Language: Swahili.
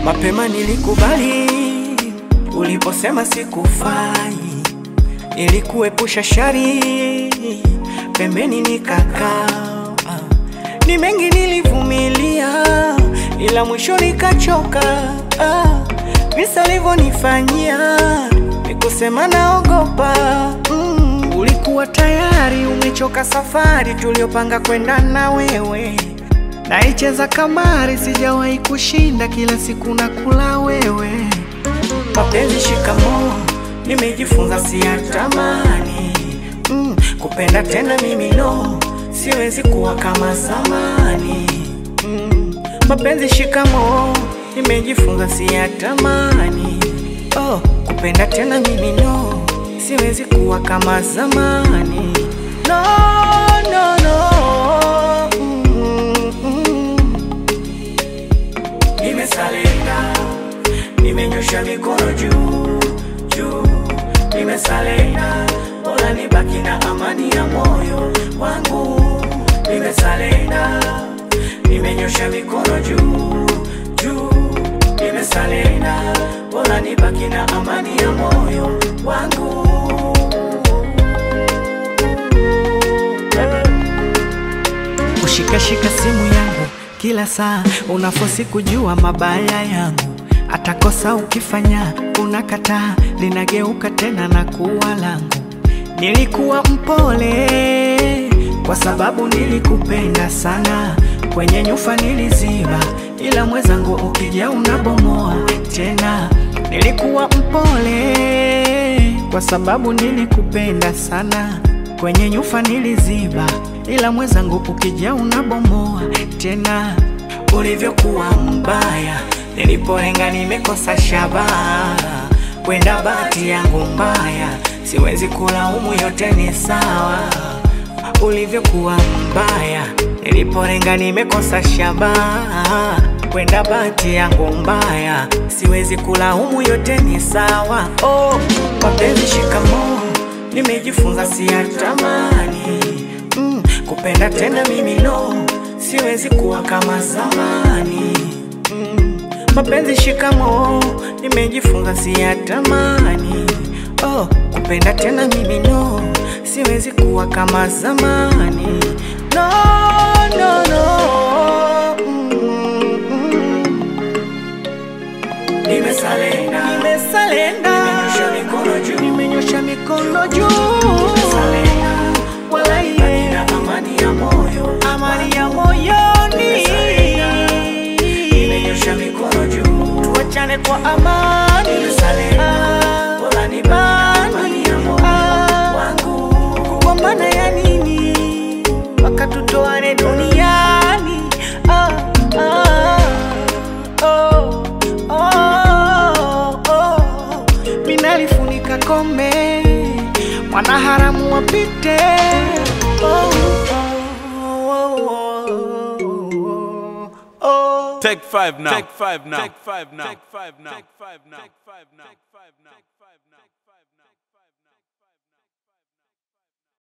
Mapema nilikubali uliposema sikufai, nilikuepusha shari, pembeni nikakaa. Ni mengi nilivumilia, ila mwisho nikachoka. Ah, visa alivyonifanyia nikusema naogopa. Mm, ulikuwa tayari umechoka safari tuliopanga kwenda na wewe Naicheza kamari, sijawahi kushinda, kila siku nakula wewe. Mapenzi shikamoo, nimejifunza siyatamani. Mm, kupenda tena mimi no, siwezi kuwa kama zamani. Mm, mapenzi shikamoo, nimejifunza siyatamani. Oh, kupenda tena mimi no, siwezi kuwa kama zamani. No, no, no. Mm, mm. Nimesalenda, nimenyosha mikono juu juu, nimesalenda, bora nibaki na amani ya moyo wangu. Nimesalenda, nimenyosha mikono juu juu, nimesalenda, bora nibaki na amani ya moyo wangu. Kushikashika simu yangu kila saa, unafosi kujua mabaya yangu. Atakosa ukifanya unakataa, linageuka tena na kuwa langu. Nilikuwa mpole kwa sababu nilikupenda sana, kwenye nyufa niliziba, ila mwenzangu ukija unabomoa tena. Nilikuwa mpole kwa sababu nilikupenda sana, kwenye nyufa niliziba, ila mwenzangu ukija unabomoa tena. Ulivyokuwa mbaya, nilipolenga nimekosa shabaha, kwenda bahati yangu mbaya, siwezi kulaumu, yote ni sawa. Ulivyokuwa mbaya, nilipolenga nimekosa shabaha, kwenda bahati yangu mbaya, siwezi kulaumu, yote ni sawa. Oh, mapenzi shikamoo, nimejifunza siyatamani. Mm, kupenda tena mimi no, siwezi kuwa kama zamani. Mm, mapenzi shikamoo, nimejifunza siyatamani. Oh, kupenda tena mimi no, siwezi kuwa kama zamani. No, no, no. Mm, mm. Nimesalenda, nimesalenda, nimenyosha mikono juu, nimenyosha mikono juu, nimesalenda, wala iye na amani ya moyo, amani ya moyoni, nimenyosha mikono juu, tuachane kwa amani, nimesalenda, wala ni amani ya moyo wangu, kugombana ya nini mpaka tutoane duniani? Ah, ah, oh, oh, oh. Minalifunika kombe, mwanaharamu wapite. Oh, oh, oh, oh, oh. Take five now. Take five now. Take five now. Take five now. Take five now. Take five now.